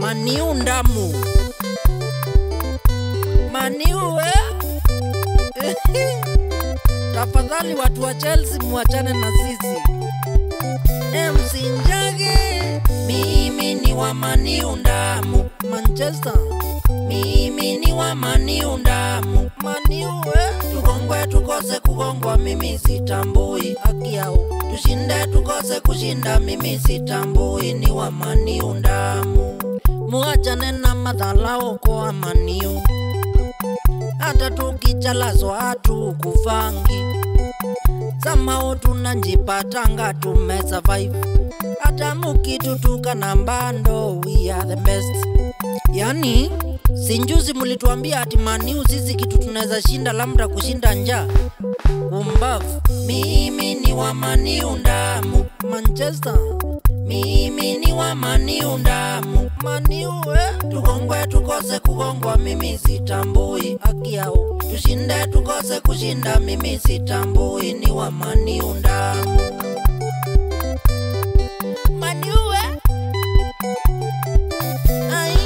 maniu ndamu maniu eh? tafadhali watu wa chelsea muachane na sisi msinjage mimi ni wa maniu ndamu manchester mimi ni wa maniu ndamu maniu eh? tugongwe tukose kugongwa mimi sitambui haki yao tushinde tukose kushinda mimi sitambui ni wa maniu ndamu muachane na madhalao kwa maniu hata tukichalazwa hatukufangi samao tunanjipatanga tume survive hata mukitutuka na mbando we are the best yani sinjuzi mulituambia ati maniu sisi kitu tunaweza shinda labda kushinda njaa umbavu mimi ni wa maniu ndamu manchester mimi ni wa maniu ndamu maniu eh? tugongwe tukose kugongwa mimi sitambui haki yao tushinde tukose kushinda mimi sitambui ni wa maniu ndamu maniu eh? ai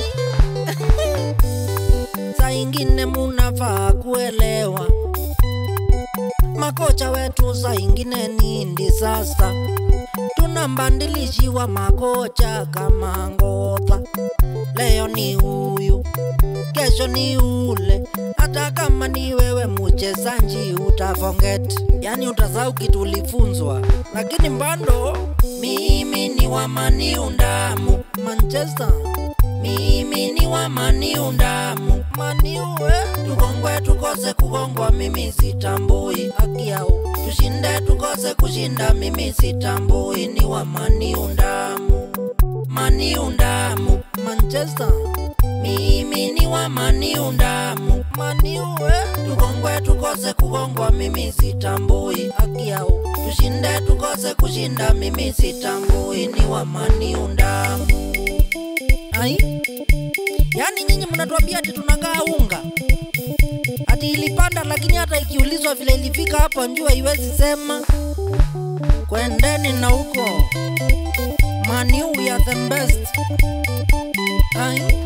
saa ingine munafaa kuelewa makocha wetu saa ingine ni disasta tunambandilishiwa makocha kama ngodha leo ni huyu kesho ni ule hata kama ni wewe mchezaji utaforget yani utasahau kitu ulifunzwa lakini mbando mimi ni wa maniu ndamu manchester mimi ni wa maniu ndamu maniu eh? tugongwe tukose kugongwa mimi sitambui haki yao tushinde tukose kushinda mimi sitambui ni wa maniu ndamu maniu ndamu manchester mimi ni wa maniu ndamu maniu eh? tugongwe tukose kugongwa mimi sitambui haki yao tushinde tukose kushinda mimi sitambui ni wa maniu ndamu ai yaani nyinyi mnatuambia ati tunagaa unga ati ilipanda lakini hata ikiulizwa vile ilifika hapa njua iwezi sema kwendeni na huko maniu ya the best ai